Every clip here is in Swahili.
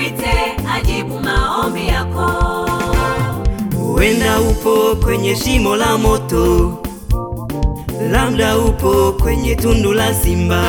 mwite ajibu maombi yako. Huenda upo kwenye shimo la moto, labda upo kwenye tundu la simba.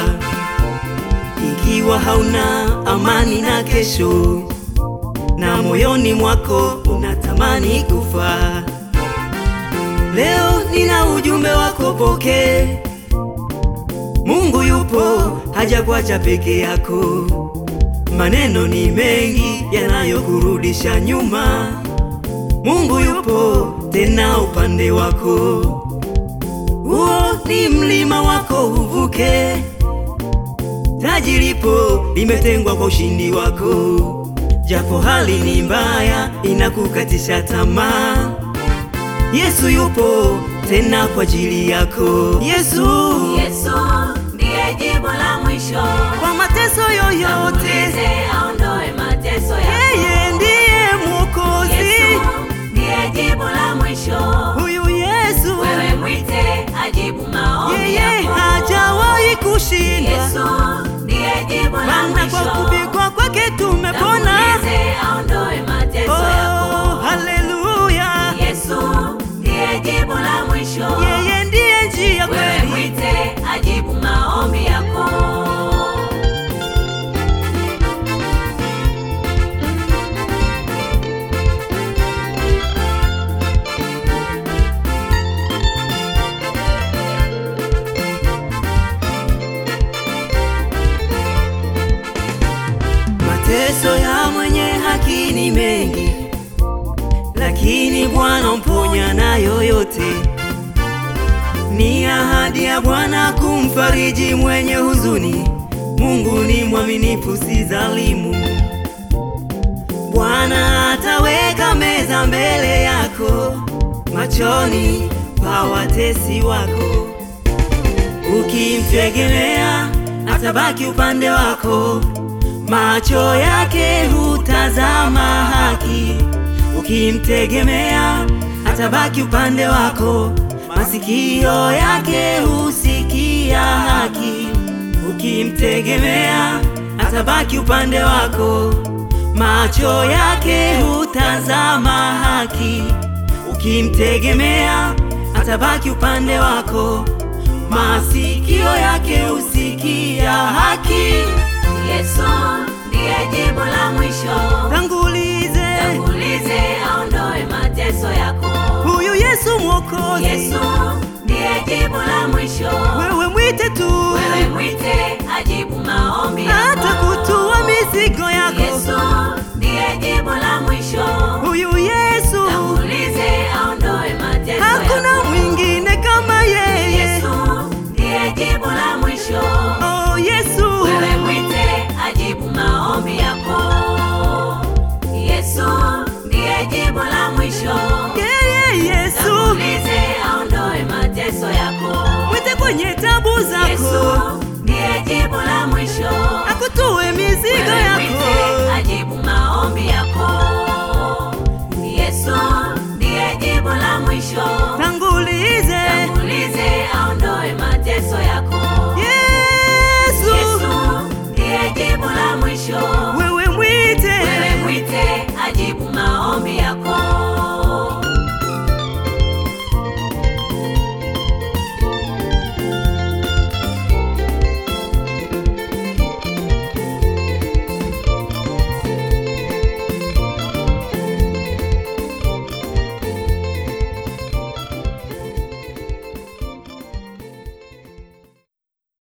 Ikiwa hauna amani na kesho, na moyoni mwako unatamani kufa, leo nina ujumbe wako, pokee. Mungu yupo, hajakuacha peke yako. Maneno ni mengi yanayokurudisha nyuma. Mungu yupo tena upande wako, huo ni mlima wako uvuke. Taji lipo limetengwa kwa ushindi wako, japo hali ni mbaya inakukatisha tamaa. Yesu yupo tena kwa ajili yako. Yesu, Yesu ndiye jibu la mwisho. kwa mateso yoyote, Mwite aondoe mateso yako. yeye ndiye Mwokozi. Yesu ndiye jibu la mwisho. Huyu Yesu Wewe mwite ajibu maombi yeye yako. hajawahi kushindwa, Yesu ndiye jibu la maana kwa mwisho. kupigwa kwake tumepona. Tangulize aondoe mateso Oh, yako. haleluya! Yesu ndiye jibu la mwisho. Yeye ndiye njia Wewe kweli. mwite ajibu maombi yako. Mateso ya mwenye haki ni mengi, lakini Bwana mponya nayo yote. Ni ahadi ya Bwana kumfariji mwenye huzuni. Mungu ni mwaminifu, si dhalimu. Bwana ataweka meza mbele yako, machoni pa watesi wako. Ukimtegemea atabaki upande wako, macho yake hutazama haki. Ukimtegemea atabaki upande wako, masikio yake husikia haki. Ukimtegemea atabaki upande wako, macho yake hutazama haki. Ukimtegemea atabaki upande wako, masikio yake husikia haki. Yesu ndiye jibu la mwisho. Tangulize Tangulize aondoe mateso yako. huyu Yesu Mwokozi, Yesu ndiye jibu la mwisho. wewe mwite tu, Wewe mwite ajibu maombi hata yako. kutua mizigo yako. Yesu ndiye jibu la mwisho. Huyu Yesu Tangulize aondoe mateso hakuna yako. mwingine kama yeye. Yesu ndiye jibu la mwisho. Oh Yesu, Wewe mwite ajibu maombi yako. Yesu ndiye jibu la mwisho. yeye Yesu, Tangulize aondoe mateso yako. mwite kwenye tabu zako. Yesu